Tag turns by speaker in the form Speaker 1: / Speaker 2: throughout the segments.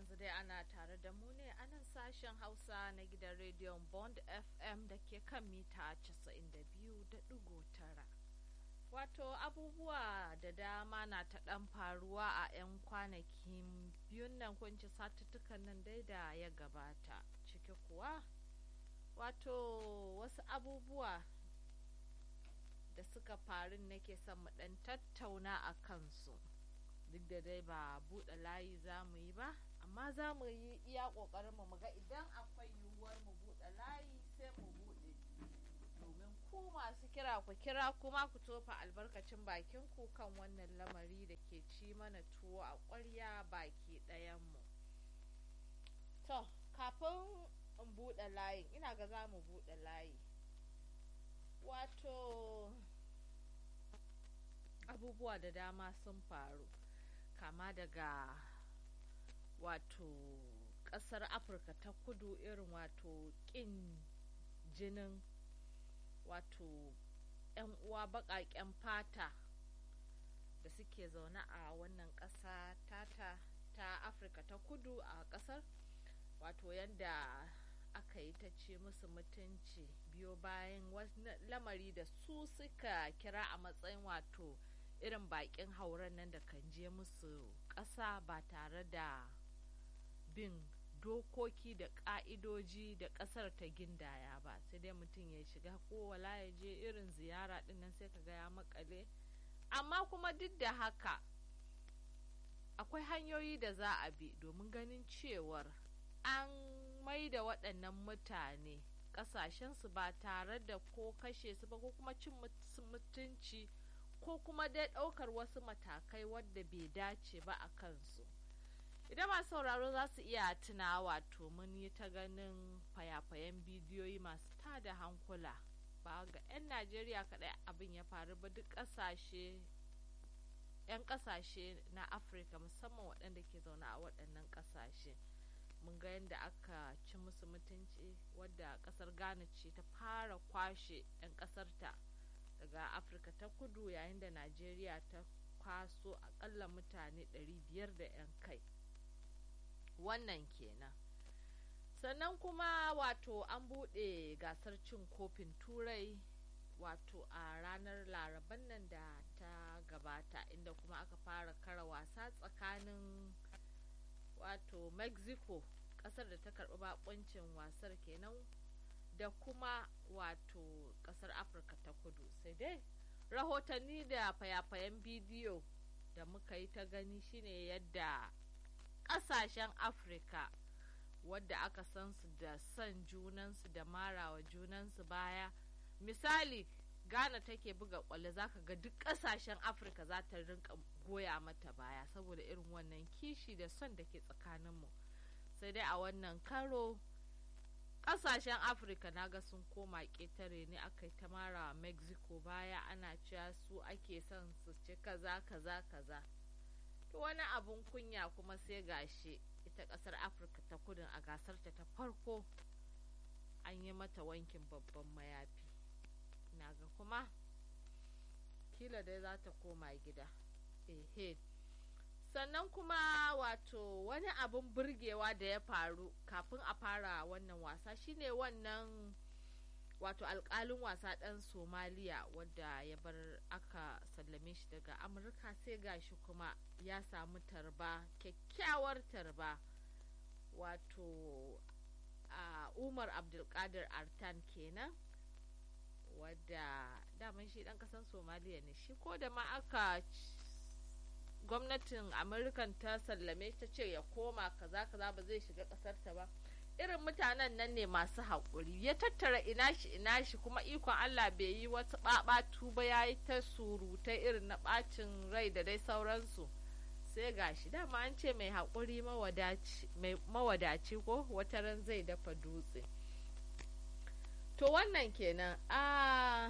Speaker 1: yanzu dai ana tare da mu ne a nan sashen Hausa na gidan rediyon Bond FM da ke kan mita 92.9. Wato abubuwa da dama na ta ɗan faruwa a 'yan kwanakin biyun nan kunci satuttukan nan dai da ya gabata. Ciki kuwa wato wasu abubuwa da suka faru nake son mu ɗan tattauna a kansu. duk da dai ba buɗe layi za mu yi ba amma za mu yi iya ƙoƙarin mu ga idan akwai yiwuwar mu buɗe layi sai mu buɗe domin ku masu kira ku kira kuma ku tofa albarkacin bakin ku kan wannan lamari da ke ci mana tuwo a ƙwarya baki ɗayan mu to kafin in buɗe layin ina ga za mu buɗe layi wato abubuwa da dama sun faru kama daga wato ƙasar afirka ta kudu irin wato ƙin jinin wato 'yan uwa baƙaƙen fata da suke zaune a wannan ƙasa tata ta afirka ta kudu a ƙasar wato yadda aka yi ta ce musu mutunci biyo bayan wasu lamari da su suka kira a matsayin wato irin bakin hauren nan da kan je musu ƙasa ba tare da bin dokoki da ƙa'idoji da ƙasar ta gindaya ba sai dai mutum ya shiga ko wala ya je irin ziyara ɗin nan sai ka ga ya makale amma kuma duk da haka akwai hanyoyi da za a bi domin ganin cewar an mai da waɗannan mutane ƙasashensu ba tare da ko kashe su ba ko kuma cin mutunci ko kuma dai ɗaukar wasu matakai wadda bai dace ba a kansu idan masu sauraro za su iya tuna wato mun yi ta ganin fayafayen bidiyoyi masu tada hankula ba ga 'yan najeriya kaɗai abin ya faru ba duk ƙasashe 'yan ƙasashe na afirka musamman waɗanda ke zaune a waɗannan ƙasashe mun ga yadda aka ci musu mutunci wadda ƙasar ghana ce ta fara kwashe 'yan ƙasarta daga afirka ta kudu yayin da najeriya ta kwaso akalla mutane 500 da 'yan kai wannan kenan sannan kuma wato an buɗe gasar cin kofin turai wato a ranar laraban nan da ta gabata inda kuma aka fara kara wasa tsakanin wato mexico ƙasar da ta karɓi bakuncin wasar kenan da kuma wato kasar afirka ta kudu sai dai rahotanni da fayafayen bidiyo da muka yi ta gani shine yadda kasashen afirka wadda aka san su da son junansu da marawa junansu baya misali ghana take buga kwallo zaka ga duk kasashen afirka za ta rinka goya mata baya saboda irin wannan kishi da son da ke tsakaninmu sai dai a wannan karo kasashen afirka naga sun koma ƙetare ne aka yi ta mara mexico baya ana cewa su ake son su ci kaza kaza kaza to wani abun kunya kuma sai gashi ita ƙasar afirka ta kudin a gasarta ta farko an yi mata wankin babban mayafi naga kuma kila dai za ta koma gida ehe sannan kuma wato wani abin burgewa da ya faru kafin a fara wannan wasa shine wannan wato alkalin wasa ɗan somaliya wadda ya bar aka sallame shi daga amurka sai gashi kuma ya samu tarba kyakkyawar tarba wato a umar abdulkadir artan kenan wadda daman shi ɗan ƙasan somaliya ne shi ko da ma aka gwamnatin amurkan ta sallame ta ce ya koma kaza kaza ba zai shiga ƙasarta ba irin mutanen nan ne masu haƙuri ya tattara ina shi ina shi kuma ikon allah bai yi wata ɓaɓatu ba ya yi ta surutai irin na ɓacin rai da dai sauransu sai gashi dama an ce mai haƙuri mawadaci ko wata ran zai dafa dutse to wannan kenan a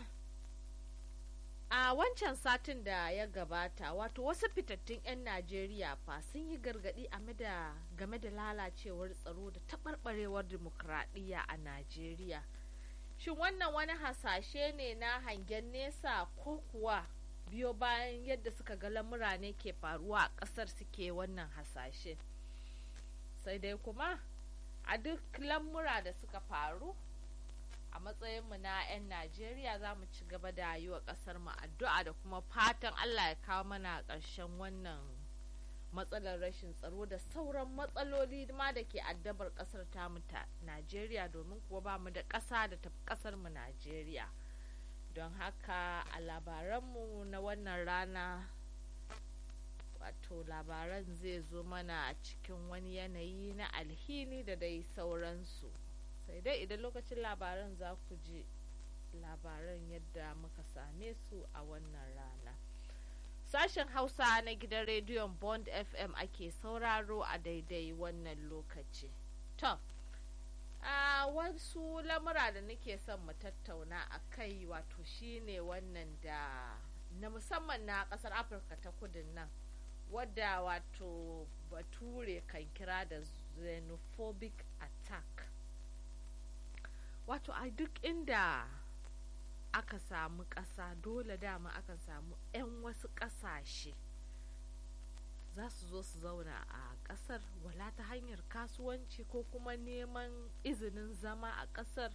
Speaker 1: a wancan satin da ya gabata wato wasu fitattun 'yan najeriya fa sun yi gargadi game da lalacewar tsaro da taɓarɓarewar dimokuraɗiyya a najeriya shin wannan wani hasashe ne na hangen nesa ko kuwa biyo bayan yadda suka ga lamura ne ke faruwa a ƙasar suke wannan hasashe sai dai kuma a duk lamura da suka faru a matsayinmu na 'yan najeriya za mu ci gaba da yi wa ƙasar mu addu'a da kuma fatan allah ya kawo mana ƙarshen wannan matsalar rashin tsaro da sauran matsaloli ma da ke addabar ƙasar tamu ta najeriya domin kuwa ba mu da ƙasa da tafi ƙasar mu najeriya don haka a labaranmu na wannan rana wato labaran zai zo mana a cikin wani yanayi na alhini da dai sauransu sai dai idan lokacin labaran za ku ji labaran yadda muka same su a wannan rana sashen hausa na gidan rediyon bond fm ake sauraro a daidai wannan lokaci to a wasu lamura da nake son mu tattauna a kai wato shine wannan da na musamman na kasar afirka ta kudin nan wadda wato bature kan kira da xenophobic attack wato a duk inda aka samu ƙasa dole dama akan samu 'yan wasu ƙasashe za su zo su zauna a ƙasar wala ta hanyar kasuwanci ko kuma neman izinin zama a ƙasar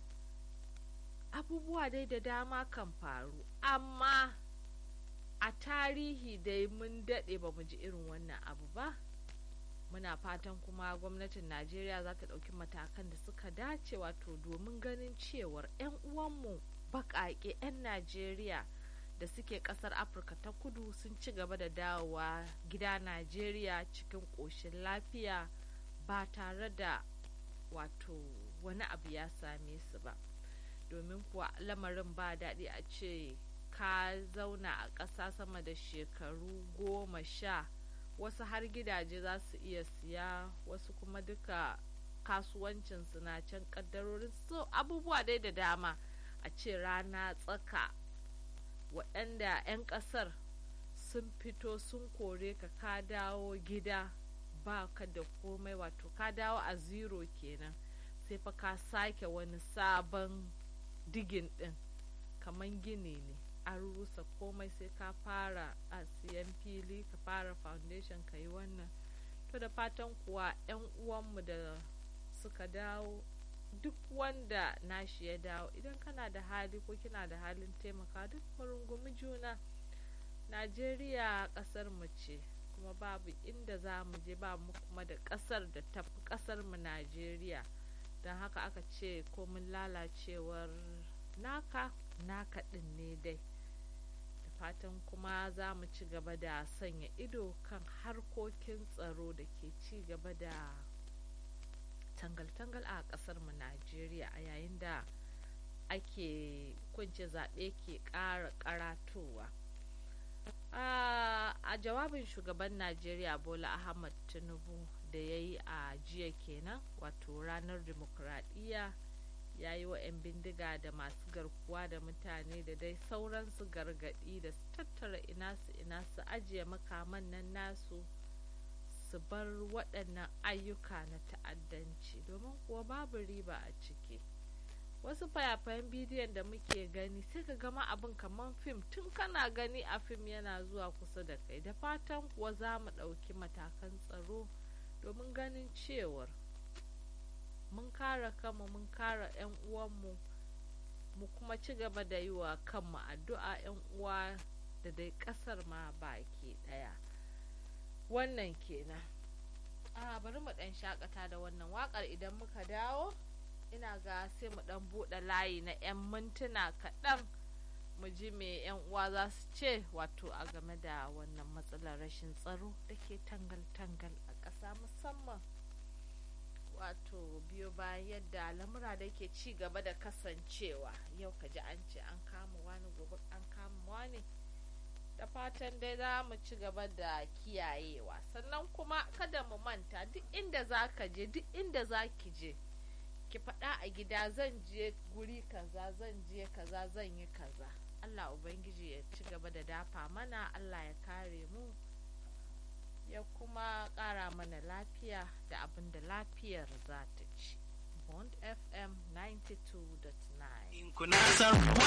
Speaker 1: abubuwa dai da dama kan faru amma a tarihi dai mun daɗe ba mu ji irin wannan abu ba muna fatan kuma gwamnatin najeriya za ta ɗauki matakan da suka dace wato domin ganin cewar 'yan uwanmu baƙaƙe 'yan najeriya da suke ƙasar afirka ta kudu sun ci gaba da dawowa gida najeriya cikin ƙoshin lafiya ba tare da wato wani abu ya same su ba domin kuwa lamarin ba daɗi a ce ka zauna a ƙasa sama da shekaru goma sha wasu har gidaje za su iya siya wasu kuma duka kasuwancinsu na can ƙaddarorin so abubuwa dai da dama a ce rana tsaka waɗanda 'yan ƙasar sun fito sun kore ka ka dawo gida ba ka da komai wato ka dawo a zero kenan sai fa ka sake wani sabon digin ɗin kamar gini ne an rusa komai sai ka fara a siyan fili ka fara foundation ka yi wannan to da fatan kuwa 'yan uwanmu da suka dawo duk wanda nashi ya dawo idan kana da hali ko kina da halin taimaka duk rungumi juna najeriya kasar mu ce kuma babu inda za mu je ba mu kuma da kasar da tafi kasar mu najeriya don haka aka ce komin lalacewar naka naka din ne dai da fatan kuma za mu ci gaba da sanya ido kan harkokin tsaro da ke ci gaba da tangal-tangal a kasar mu Najeriya a yayin da ake kunce zaɓe ke ƙara karatowa. a jawabin shugaban Najeriya Bola Ahmad Tinubu da ya yi a jiya kenan wato ranar dimokuraɗiyya ya yi wa 'yan bindiga da masu garkuwa da mutane da dai sauransu gargaɗi da su tattara ina su ina su ajiye makaman nan nasu su bar waɗannan ayyuka na ta'addanci domin kuwa babu riba a ciki wasu fayafayen bidiyon da muke gani sai ka gama abin kamar fim tun kana gani a fim yana zuwa kusa da kai da fatan kuwa za mu ɗauki matakan tsaro domin ganin cewar mun kare kanmu mun kare 'yan uwanmu mu kuma ci gaba da yi wa kanmu addu'a 'yan uwa da dai ƙasar ma baki ɗaya wannan kenan a bari mu ɗan shakata da wannan waƙar idan muka dawo ina ga sai mu ɗan buɗe layi na 'yan mintuna kaɗan mu ji me 'yan uwa za su ce wato a game da wannan matsalar rashin tsaro da ke tangal-tangal a ƙasa musamman wato biyo bayan yadda lamura da ke ci gaba da kasancewa yau ka ji an ce an kama wani gobe an kama wani da fatan dai za mu ci gaba da kiyayewa sannan kuma kada mu manta duk inda za ka je duk inda za ki je ki faɗa a gida zan je guri kaza zan je kaza zan yi kaza Allah Ubangiji ya ci gaba da dafa mana Allah ya kare mu ya kuma ƙara mana lafiya da abin da lafiyar za ta ci. Bond FM 92.9